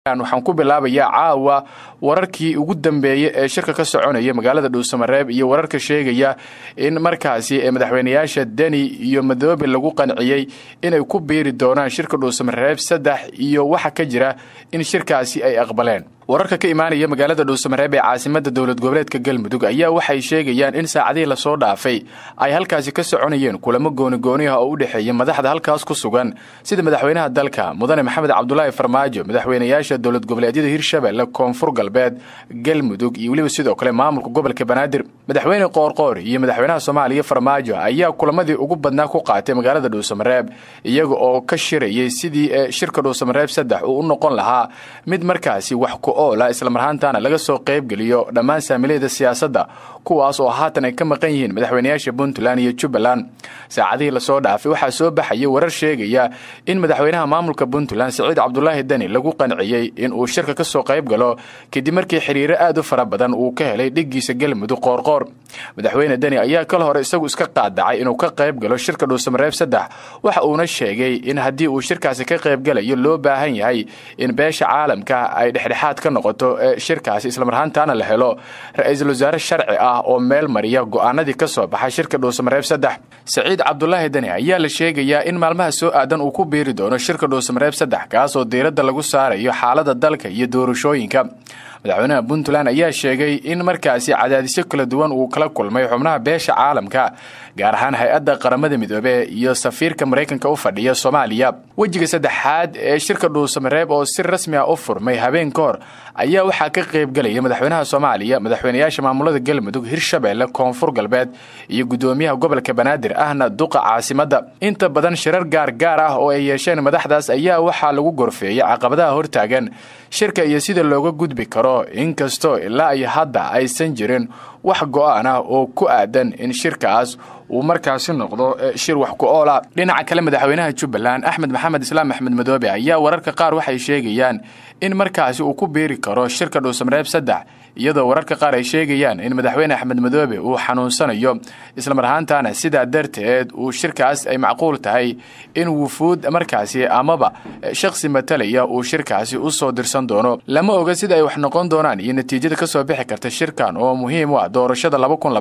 waxaan ku bilaabayaa caawa wararkii ugu dambeeyey ee shirka ka soconaya magaalada dhuusamareeb iyo wararka sheegaya in markaasi madaxweynayaasha deni iyo madoobe lagu qanciyey inay ku biiri doonaan shirka dhuusamareeb saddex iyo waxa ka jira in shirkaasi ay aqbaleen wararka ka imaanaya magaalada dhuusamareeb ee caasimada dowlad goboleedka galmudug ayaa waxay sheegayaan in saacadihii lasoo dhaafay ay halkaasi ka soconayeen kulamo goonigooni ah oo u dhexeeya madaxda halkaas ku sugan sida madaxweynaha dalka mudane maxamed cabdulaahi farmaajo madaxweynayaasha dowlad goboleedyada hirshabelle koonfur galbeed galmudug iyo weliba sidoo kale maamulka gobolka banaadir madaxweyne qoorqoor iyo madaxweynaha soomaaliya farmaajo ayaa kulamadii ugu badnaa ku qaatay magaalada dhuusamareeb iyaga oo ka shirayay sidii shirka dhuusamareeb saddex uu u noqon lahaa mid markaasi wax ku oola islamarhaantana laga soo qaybgeliyo dhammaan saamilayda siyaasadda kuwaas oo haatan ay ka maqan yihiin madaxweynayaasha puntland iyo jubbaland saacadihii lasoo dhaafay waxaa soo baxaya warar sheegaya in madaxweynaha maamulka puntland siciid cabdulaahi deni lagu qanciyey in uu shirka ka soo qayb galo kadib markii xiriiro aad u fara badan uu ka helay dhiggiisa galmudug qoorqoor madaxweyne deni ayaa kal hore isagu iska qaadacay inuu ka qayb galo shirka dhuusamareeb saddex waxa uuna sheegay in haddii uu shirkaasi ka qaybgalayo loo baahan yahay in beesha caalamka ay dhexdhexaad ka noqoto shirkaasi islamarhaantaana la helo ra-iisul wasaare sharci ah oo meel mariya go'aanadii ka soo baxay shirka dhuusamareeb saddex saciid cabdulaahi deni ayaa la sheegayaa in maalmaha soo aadan uu ku biiri doono shirka dhuusamareeb saddex kaas oo diiradda lagu saarayo xaalada dalka iyo doorashooyinka madaxweynaha puntland ayaa sheegay in markaasi cadaadisyo kala duwan uu kala kulmay xubnaha beesha caalamka gaar ahaan hay-adda qaramada midoobe iyo safiirka maraykanka u fadhiya soomaaliya wejiga saddexaad ee shirka dhuusamareeb oo si rasmi ah u furmay habeen ka hor ayaa waxaa ka qaybgelaya madaxweynaha soomaaliya madaxweynayaasha maamulada galmudug hirshabelle koonfur galbeed iyo guddoomiyaha gobolka banaadir ahna duqa caasimadda inta badan shirar gaargaar ah oo ay yeesheen madaxdaas ayaa waxaa lagu gorfeeyay caqabadaha hortaagan shirka iyo sida looga gudbi karo inkastoo ilaa iyo hadda aysan jirin wax go-aan ah oo ku aadan in shirkaas uu markaasi noqdo shir wax ku oola dhinaca kale madaxweynaha jubbaland axmed maxamed islaam axmed madoobe ayaa wararka qaar waxay sheegayaan in markaasi uu ku biiri karo shirka dhuusamareeb saddex iyadoo wararka qaar ay sheegayaan in madaxweyne axmed madoobe uu xanuunsanayo islamar ahaantaana sidaa darteed uu shirkaas ay macquul tahay in wufuud markaasi amaba shakhsi matalaya uu shirkaasi u soo dirsan doono lama oga sida ay wax noqon doonaan iyo natiijada ka soo bixi karta shirkan oo muhiim u ah doorashada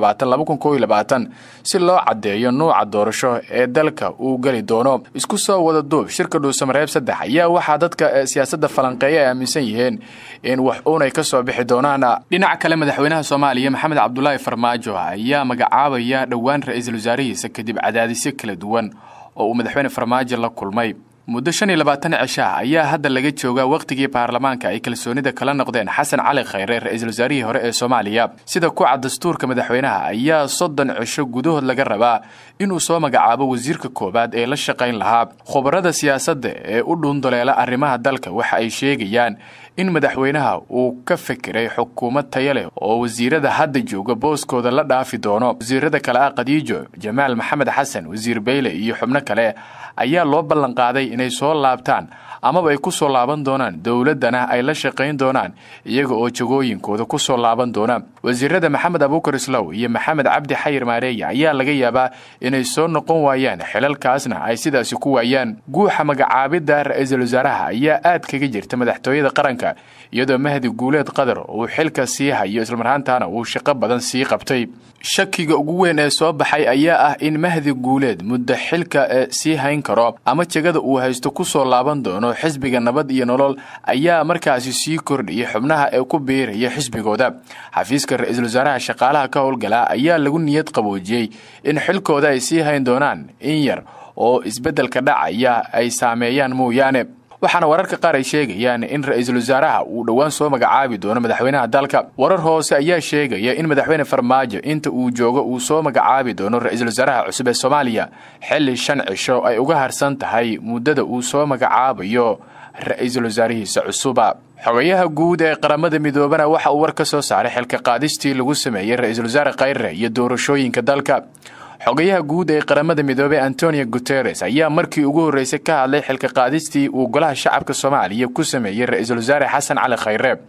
si loo caddeeyo nuuca doorasho ee dalka uu geli doono isku soo wada duub shirka dhuusamareeb saddex ayaa waxaa dadka siyaasadda falanqeeya ay aaminsan yihiin in wax uunay ka soo bixi doonaan dhinaca kale madaxweynaha soomaaliya maxamed cabdulaahi farmaajo ayaa magacaabaya dhowaan ra-iisul wasaarihiisa kadib cadaadisyo kala duwan oo uu madaxweyne farmaajo la kulmay muddo shan iyo labaatan cishaah ayaa hadda laga joogaa wakhtigii baarlamaanka ay kalsoonida kala noqdeen xasan cali khayre ra-iisul wasaarihii hore ee soomaaliya sida kuca dastuurka madaxweynaha ayaa soddon cisho gudahood laga rabaa inuu soo magacaabo wasiirka koowaad ee la shaqayn lahaa khubarada siyaasadda ee u dhuundoleela arrimaha dalka waxa ay sheegayaan in madaxweynaha uu ka fekeray xukuumad taya leh oo wasiirada hadda jooga booskooda la dhaafi doono wasiirada kale ah khadiijo jamaal maxamed xasan wasiir beyle iyo xubno kale ayaa loo ballanqaaday inay soo laabtaan amaba ay ku soo laaban doonaan dowladdana ay la shaqayn doonaan iyaga oo jagooyinkooda ku soo laaban doona wasiirada maxamed abuukar islow iyo maxamed cabdi xayir maareeya ayaa laga yaabaa inay soo noqon waayaan xilalkaasna ay sidaasi ku waayaan guuxa magacaabidda ra-iisul wasaaraha ayaa aad kaga jirta madaxtooyada qaranka iyadoo mahdi guuleed qadar uu xilka sii hayo islamarhaantaana uu shaqo badan sii qabtay shakiga ugu weyn ee soo baxay ayaa ah in mahdi guuleed muddo xilka sii hayn karo ama jegada uu haysto ku soo laaban doono xisbiga nabad iyo nolol ayaa markaasi sii kordhiyay xubnaha ee ku biiraya xisbigooda xafiiska ra-iisul wasaaraha shaqaalaha ka howlgala ayaa lagu niyad qaboojiyey in xilkooda ay sii hayn doonaan in yar oo isbeddelka dhacaya ay saameeyaan mooyaane waxaana wararka qaar ay sheegayaan in ra-iisul wasaaraha uu dhowaan soo magacaabi doono madaxweynaha dalka warar hoose ayaa sheegaya in madaxweyne farmaajo inta uu joogo uu soo magacaabi doono ra-iisul wasaaraha cusub ee soomaaliya xilli shan cisho ay uga harsan tahay muddada uu soo magacaabayo ra-iisul wasaarihiisa cusuba xogayaha guud ee qaramada midoobana waxa uu war ka soo saaray xilka qaadistii lagu sameeyey ra-iisul wasaare khayre iyo doorashooyinka dalka xogayaha guud ee qaramada midoobey antonio guteres ayaa markii ugu horreysay ka hadlay xilka qaadistii uu golaha shacabka soomaaliya ku sameeyey ra-iisul wasaare xasan cali khayre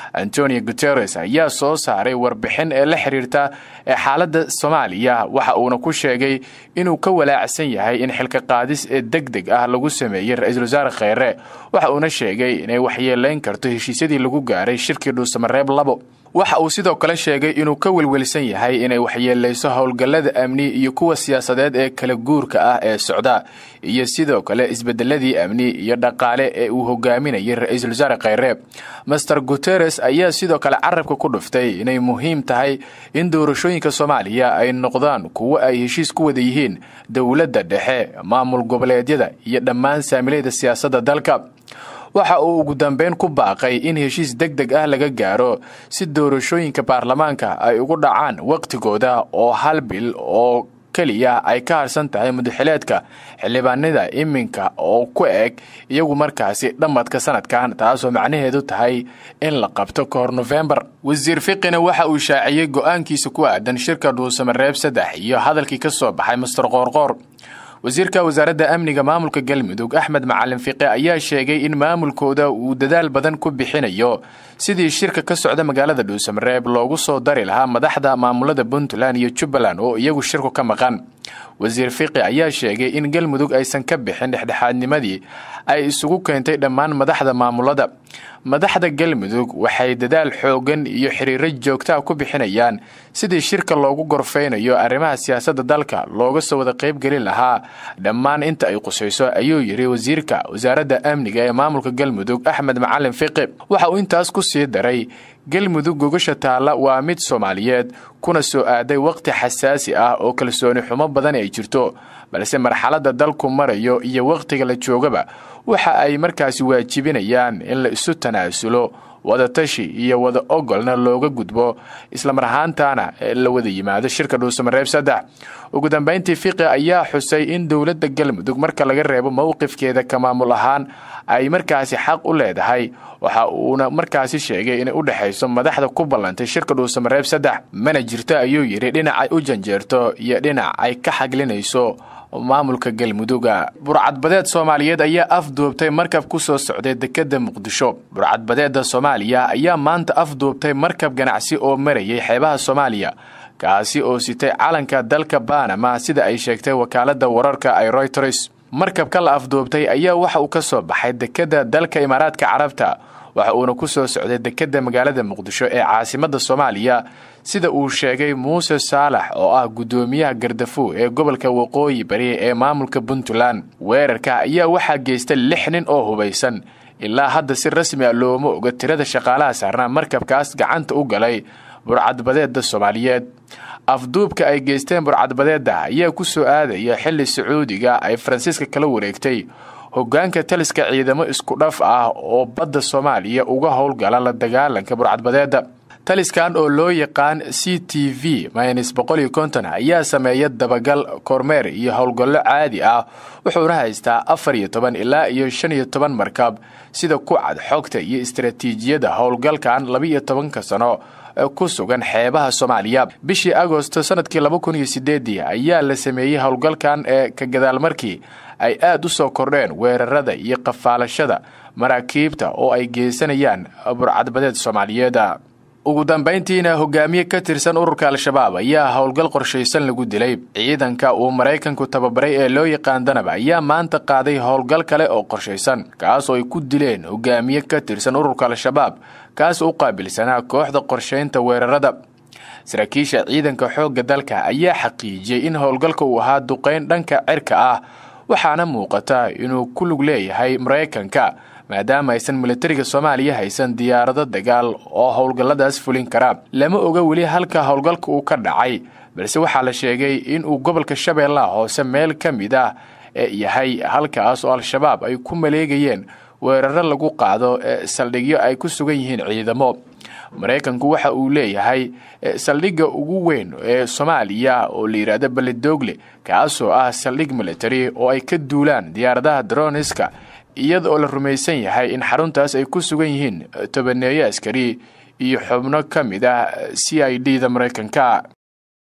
antonio guteres ayaa soo saaray warbixin ee la xiriirta xaaladda soomaaliya waxa uuna ku sheegay inuu ka walaacsan yahay in xilka qaadis ee deg deg ah lagu sameeyey ra-iisul wasaare kheyre waxa uuna sheegay inay waxyeelayn karto heshiisyadii lagu gaaray shirkii dhuusamareeb labo waxa uu sidoo kale sheegay inuu ka welwelsan yahay inay waxyeelayso howlgallada amni iyo kuwa siyaasadeed ee kala guurka ah ee socda iyo sidoo kale isbedeladii amni iyo dhaqaale ee uu hogaaminayay ra-iisul wasaare kheyre master guteres ayaa sidoo kale carabka ku dhuftay inay muhiim tahay in doorashooyinka soomaaliya ay noqdaan kuwo ay heshiis ku wada yihiin dowladda dhexe maamul goboleedyada iyo dhammaan saamilayda siyaasadda dalka waxa uu ugu dambeyn ku baaqay in heshiis deg deg ah laga gaaro si doorashooyinka baarlamaanka ay ugu dhacaan wakhtigooda oo hal bil oo keliya ay ka harsan tahay mudaxileedka xildhibaanada iminka oo ku eg iyagu markaasi dhammadka sanadkan taasoo macnaheedu tahay in la qabto ka hor nofembar wasiir fiqina waxa uu shaaciyey go-aankiisa ku aadan shirka dhuusamareeb saddex iyo hadalkii ka soo baxay master qoorqoor wasiirka wasaaradda amniga maamulka galmudug axmed macalin fiqe ayaa sheegay in maamulkooda uu dadaal badan ku bixinayo sidii shirka ka socda magaalada dhuusamareeb loogu soo dari lahaa madaxda maamulada puntland iyo jubbaland oo iyagu shirku ka maqan wasiir fiqi ayaa sheegay in galmudug aysan ka bixin dhexdhexaadnimadii ay isugu keentay dhammaan madaxda maamulada madaxda galmudug waxay dadaal xoogan iyo xiriiro joogtaa ku bixinayaan sidii shirka loogu gorfaynayo arrimaha siyaasadda dalka looga soo wada qaybgelin lahaa dhammaan inta ay qusayso ayuu yidhi wasiirka wasaaradda amniga ee maamulka galmudug axmed macalin fiqi waxa uu intaas ku sii daray galmudug gogasha taalla waa mid soomaaliyeed kuna soo aaday waqti xasaasi ah oo kalsooni xumo badan ay jirto balse marxaladda dalku marayo iyo wakhtiga la joogaba waxa ay markaasi waajibinayaan in la isu tanaasulo wadatashi iyo wada ogolna looga gudbo islamar ahaantaana la wada yimaado shirka dhuusamareeb saddex ugu dambayntii fiqi ayaa xusay in dowladda galmudug marka laga reebo mowqifkeeda ka maamul ahaan ay markaasi xaq u leedahay waxa uuna markaasi sheegay inay u dhexayso madaxda ku ballantay shirka dhuusamareeb saddex mana jirto ayuu yidhi dhinac ay u janjeerto iyo dhinac ay ka xaglinayso maamulka galmuduga burcadbadeed soomaaliyeed ayaa afduubtay markab ku soo socday dekedda muqdisho burcadbadeedda soomaaliya ayaa maanta afduubtay markab ganacsi oo marayay xeebaha soomaaliya kaasi oo sitay calanka dalka banama sida ay sheegtay wakaaladda wararka ay royters markabka la afduubtay ayaa waxa uu ka soo baxay dekedda dalka imaaraadka carabta waxa uuna ku soo socday dekedda magaalada muqdisho ee caasimadda soomaaliya sida uu sheegay muuse saalax oo ah guddoomiyaha gardafu ee gobolka waqooyi bari ee maamulka puntland weerarka ayaa waxaa geystay lix nin oo hubaysan ilaa hadda si rasmi a looma oga tirada shaqaalaha saarnaa markabkaas gacanta u galay burcadbadeedda soomaaliyeed afduubka ay geysteen burcadbadeedda ayaa ku soo aadaya xilli sacuudiga ay faransiiska kala wareegtay hoggaanka taliska ciidamo isku dhaf ah oo badda soomaaliya uga howlgala la dagaalanka burcadbadeedda taliskan oo loo yaqaan c t v myns boqol iyo konton ayaa sameeya dabagal kormeer iyo howlgallo caadi ah wuxuuna haystaa afar iyo toban ilaa iyo shan iyo toban markab sida ku cad xogta iyo istaraatiijiyadda howlgalkan laba-iyo tobanka sano ku sugan xeebaha soomaaliya bishii agosto sanadkii laba kun iyo sideedii ayaa la sameeyey howlgalkan ee ka gadaal markii ay aad u soo kordheen weerarada iyo qafaalashada maraakiibta oo ay geysanayaan burcadbadeed soomaaliyeed ugu dambayntiina hogaamiye ka tirsan ururka al-shabaab ayaa howlgal qorshaysan lagu dilay ciidanka uu maraykanku tababaray ee loo yaqaan danab ayaa maanta qaaday howlgal kale oo qorshaysan kaas oo ay ku dileen hogaamiye ka tirsan ururka al-shabaab kaas oo u qaabilsanaa kooxda qorshaynta weerarada saraakiisha ciidanka xoogga dalka ayaa xaqiijiyey in howlgalka uu ahaa duqayn dhanka cirka ah waxaana muuqata inuu ku lug leeyahay maraykanka maadaama aysan militariga soomaaliya haysan diyaarado dagaal oo howlgalladaas fulin kara lama oga weli halka howlgalka uu ka dhacay balse waxaa la sheegay inuu gobolka shabeellaha hoose meel ka mid ah ee yahay halkaas oo al-shabaab ay ku maleegayeen weeraro lagu qaado ee saldhigyo ay ku sugan yihiin ciidamo maraykanku waxa uu leeyahay saldhigga ugu weyn ee soomaaliya oo la yidhaahdo beledogle kaasoo ah saldhig military oo ay ka duulaan diyaaradaha droniska iyada oo la rumaysan yahay in xaruntaas ay ku sugan yihiin tobaneeyo askari iyo xubno ka mid ah c i d da maraykanka